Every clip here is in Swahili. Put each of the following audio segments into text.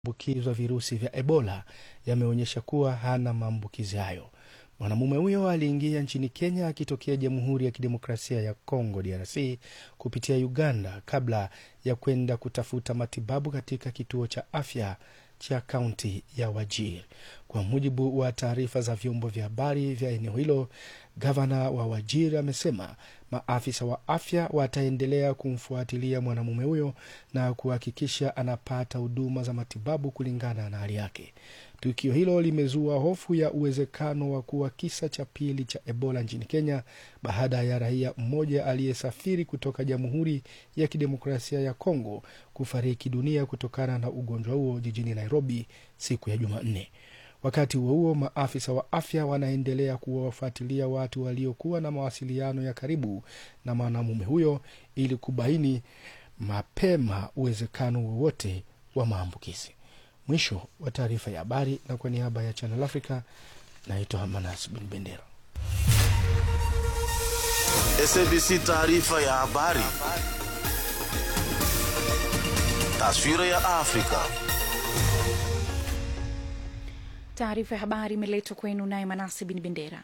ambukizwa virusi vya Ebola yameonyesha kuwa hana maambukizi hayo. Mwanamume huyo aliingia nchini Kenya akitokea Jamhuri ya Kidemokrasia ya Kongo DRC kupitia Uganda kabla ya kwenda kutafuta matibabu katika kituo cha afya cha kaunti ya Wajir. Kwa mujibu wa taarifa za vyombo vya habari vya eneo hilo, gavana wa Wajir amesema maafisa wa afya wataendelea kumfuatilia mwanamume huyo na kuhakikisha anapata huduma za matibabu kulingana na hali yake. Tukio hilo limezua hofu ya uwezekano wa kuwa kisa cha pili cha Ebola nchini Kenya baada ya raia mmoja aliyesafiri kutoka Jamhuri ya Kidemokrasia ya Kongo kufariki dunia kutokana na ugonjwa huo jijini Nairobi siku ya Jumanne. Wakati huo huo, maafisa wa afya wanaendelea kuwafuatilia watu waliokuwa na mawasiliano ya karibu na mwanamume huyo ili kubaini mapema uwezekano wowote wa maambukizi. Mwisho wa taarifa ya habari, na kwa niaba ya Channel Africa naitwa Manas Bin Bendera. SABC taarifa ya habari. Taswira ya Afrika. Taarifa ya habari imeletwa kwenu naye Manasi Bin Bendera.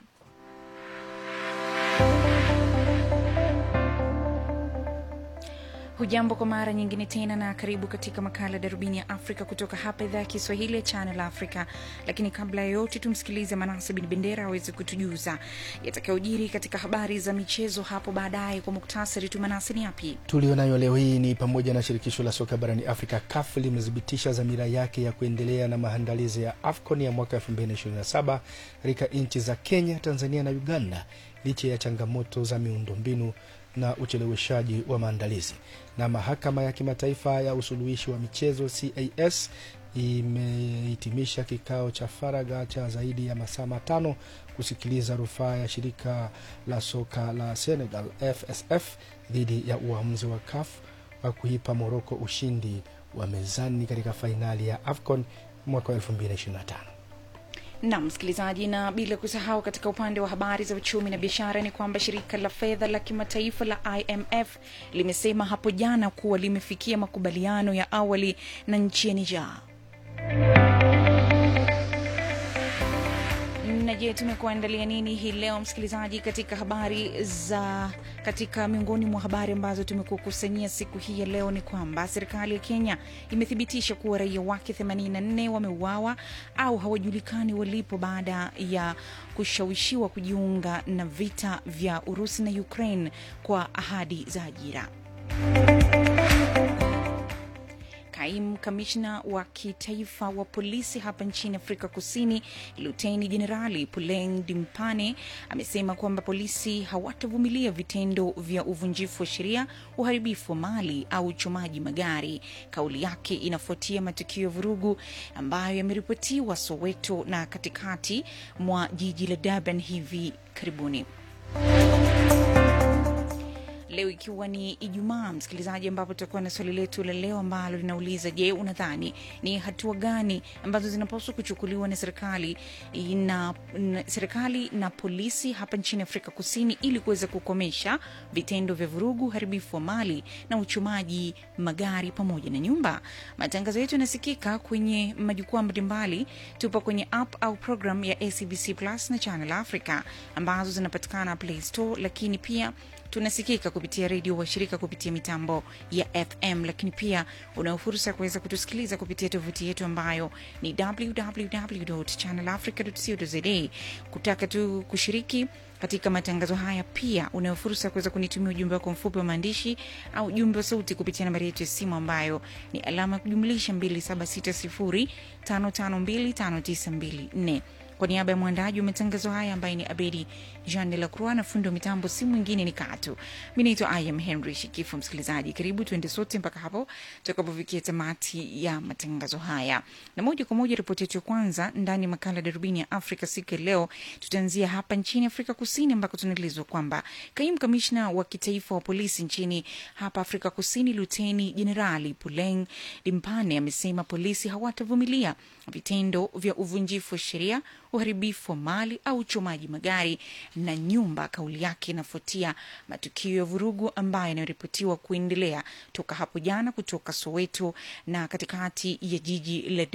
Hujambo kwa mara nyingine tena na karibu katika makala Darubini ya Afrika kutoka hapa idhaa ya Kiswahili ya Channel Africa. Lakini kabla ya yote, tumsikilize Manase Bin Bendera aweze kutujuza yatakayojiri katika habari za michezo hapo baadaye. Kwa muktasari tu, Manase, ni yapi Tulionayo leo hii ni pamoja na shirikisho la soka barani Afrika CAF limethibitisha dhamira yake ya kuendelea na maandalizi ya AFCON ya mwaka 2027 katika nchi za Kenya, Tanzania na Uganda licha ya changamoto za miundombinu na ucheleweshaji wa maandalizi. Na mahakama ya kimataifa ya usuluhishi wa michezo CAS imehitimisha kikao cha faragha cha zaidi ya masaa matano kusikiliza rufaa ya shirika la soka la Senegal FSF dhidi ya uamuzi wa CAF wa kuipa Moroko ushindi wa mezani katika fainali ya AFCON mwaka 2025. na msikilizaji, na bila kusahau, katika upande wa habari za uchumi na biashara ni kwamba shirika la fedha la kimataifa la IMF limesema hapo jana kuwa limefikia makubaliano ya awali na nchi ya Niger. na je tumekuandalia nini hii leo msikilizaji katika habari za katika miongoni mwa habari ambazo tumekukusanyia siku hii ya leo ni kwamba serikali ya kenya imethibitisha kuwa raia wake 84 wameuawa au hawajulikani walipo baada ya kushawishiwa kujiunga na vita vya urusi na ukraine kwa ahadi za ajira Kaimu kamishna wa kitaifa wa polisi hapa nchini Afrika Kusini, Luteni Jenerali Puleng Dimpane amesema kwamba polisi hawatavumilia vitendo vya uvunjifu wa sheria, uharibifu wa mali au uchomaji magari. Kauli yake inafuatia matukio ya vurugu ambayo yameripotiwa Soweto na katikati mwa jiji la Durban hivi karibuni. Leo ikiwa ni Ijumaa, msikilizaji, ambapo tutakuwa na swali letu la leo ambalo linauliza: Je, unadhani ni hatua gani ambazo zinapaswa kuchukuliwa na serikali na, na serikali na polisi hapa nchini Afrika Kusini ili kuweza kukomesha vitendo vya vurugu, uharibifu wa mali na uchumaji magari pamoja na nyumba? Matangazo yetu yanasikika kwenye majukwaa mbalimbali. Tupo kwenye app au program ya SABC Plus na Channel Africa ambazo zinapatikana Play Store, lakini pia tunasikika kupitia redio washirika kupitia mitambo ya FM, lakini pia unao fursa ya kuweza kutusikiliza kupitia tovuti yetu ambayo ni www.channelafrica.co.za. Kutaka tu kushiriki katika matangazo haya, pia unayo fursa ya kuweza kunitumia ujumbe wako mfupi wa maandishi au ujumbe wa sauti kupitia nambari yetu ya simu ambayo ni alama ya kujumlisha 2760552594 kwa niaba ya mwandaji wa matangazo haya ambaye ni Abedi Jean de la Croix na fundi wa mitambo si mwingine ni Katu. Mi naitwa Im Henry Shikifu. Msikilizaji, karibu tuende sote mpaka hapo tutakapofikia tamati ya matangazo haya, na moja kwa moja ripoti yetu ya kwanza ndani ya makala darubini ya Afrika siku ya leo, tutaanzia hapa nchini Afrika Kusini ambako tunaelezwa kwamba kaimu kamishna wa kitaifa wa polisi nchini hapa Afrika Kusini, Luteni Jenerali Puleng Dimpane amesema polisi hawatavumilia vitendo vya uvunjifu wa sheria uharibifu wa mali au uchomaji magari na nyumba. Kauli yake inafuatia matukio ya vurugu ambayo yanaripotiwa kuendelea toka hapo jana kutoka Soweto na katikati ya jiji la